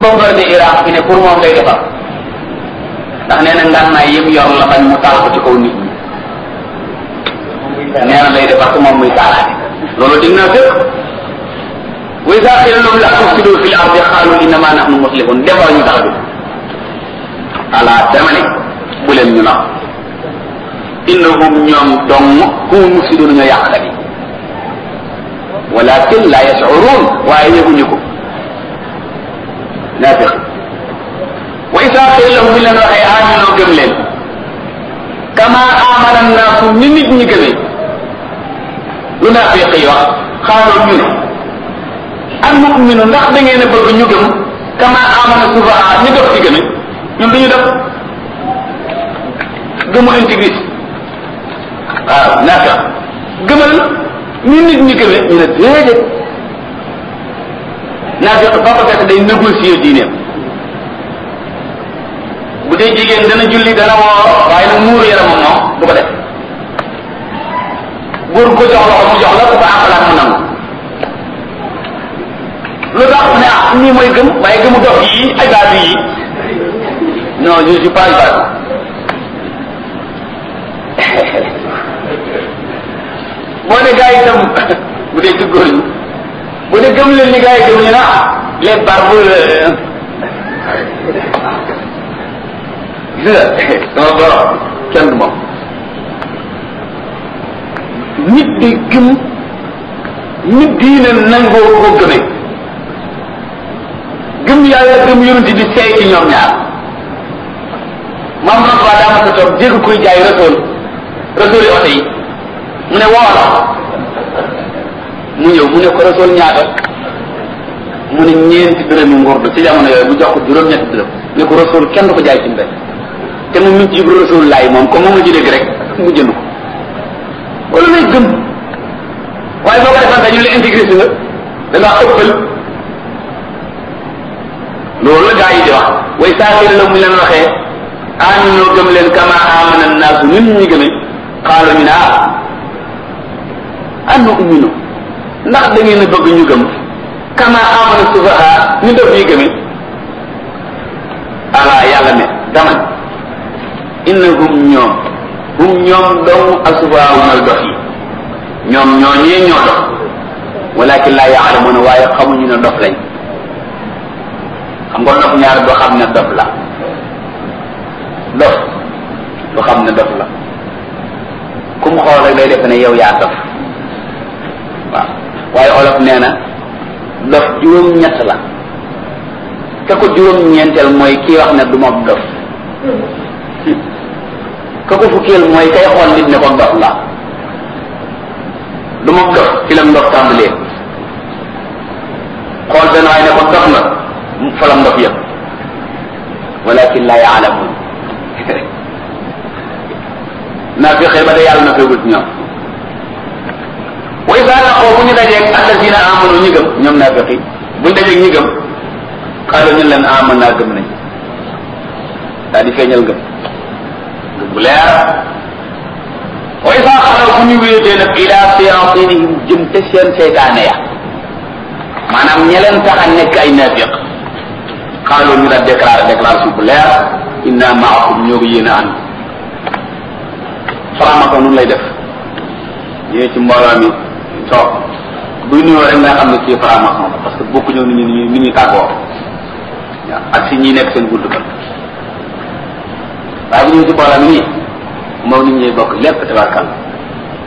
bombardé Irak fi ne pour moom lay defar ndax nee na ngànnaay yëpp yor la bañ mu taal ko ci kaw nit ñi nee na lay defar ko moom muy taalaate loolu dig naa fépp wa iza qila lahum la tufsidu fil ardi qalu innama nahnu muslihun defar ñu tax bi ala dama ne bu leen ñu nax innahum ñoom dong hum mufsidun ñoo yàqkat yi walakin la yashurun waaye yëguñu ko naafiq wa isa qila lahum bi leen waxee aminoo gëm leen kama amana naasu ni nit ñi gëmee lu naafiq yi wax xaaloo ñu ne al muminu ndax da ngeen a bëgg ñu gëm kama amana sufaha ñu dof ci gëme ñoom dañu def gëmu intégriste waaw naafiq gëmal ñu nit ñi gëme ñu ne déedéet naafiq ba ko fekk day négocier diineem bu dee jigéen dana julli dana woor waaye nag muuru yaramam moom du ko def góor ko jox loxo mu jox la ku ko àqalaat mu nangu lu tax ne ah nii mooy gëm waaye gëmu dox yi ay baatu yi non je suis pas baatu boo ne gars yi itam bu dee ci góor ñi bu dee gëm leen ni gars yi gëm ñu na les barbes gis nga sama borom kenn du moom nit di gëm nit diine nangoo ko gëme gëm yàlla gëm yonent bi seey ci ñoom ñaar maam Rasuul daa ma sa toog dégg kuy jaay Rasuul Rasuul yi oto yi mu ne woola mu ñëw mu ne ko Rasuul ñaata mu ne ñeenti dërëmi ngurdu ci jamono yooyu bu jox ko juróom-ñetti dërëm ne ko Rasuul kenn du ko jaay ci mbéy te moom mi ngi ci yëg Rasuul laay moom comme moom la ci dégg rek mu jënd ko wala lay gëm waaye boo ko defante ñu la intégré si nga da ngaa ëppal loolu la gaa yi di wax way saakir la mu leen waxee aminoo gëm leen kama amana naasu nit ñi gëme xaalo ñu ne ah annu umino ndax da ngeen a bëgg ñu gëm kama amana sufaha ñu def yi gëme ala yàlla ne dama innahum ñoom hum ñoom dong asufaha mooy dof yi ñoom ñoo ñee ñoo dof walakin laa yaalamuna waaye xamuñu ne dof lañ xam nga dof ñaar doo xam ne dof la dof du xam ne dof la ku mu xool rek day defe ne yow yaa dof waaw waaye olof nee na dof juróom-ñett la ka ko juróom-ñeenteel mooy kii wax ne du ma dof ka ko fukkeel mooy kay xool nit ne ko dof la du ma dof ci la ndof tàmbalee xool benn waay ne ko dof nga fa la ndof yëpp walakin la yaalamun naa fi xëy ba de yàlla na feegul ci ñoom wa isa laqoo bu ñu dajeeg alladina amanu ñi gëm ñoom naa feqi buñ dajeeg ñi gëm xaalu ñu leen aman naa gëm nañ daal di feeñal gëm gëm bu leer wa isa xalaw bu ñu wéetee nag ila séantinihim jëm te seen seytaane ya maanaam ña leen tax a nekk ay naafiq xaalu ñu la déclaré déclaration bu leer inna maakum ñoo ngi yéen a ànd faramako nun lay def ñëwee ci mbooloo mi toog buy nuyoo rek nga xam ne kii faramako la parce que bokku ñëw nit ñi nit ñi tàggoo waaw ak si ñi nekk seen gudd ba waaye bu ñëwee ci mbooloo mi nii moom nit ñi bokk lépp tabarkal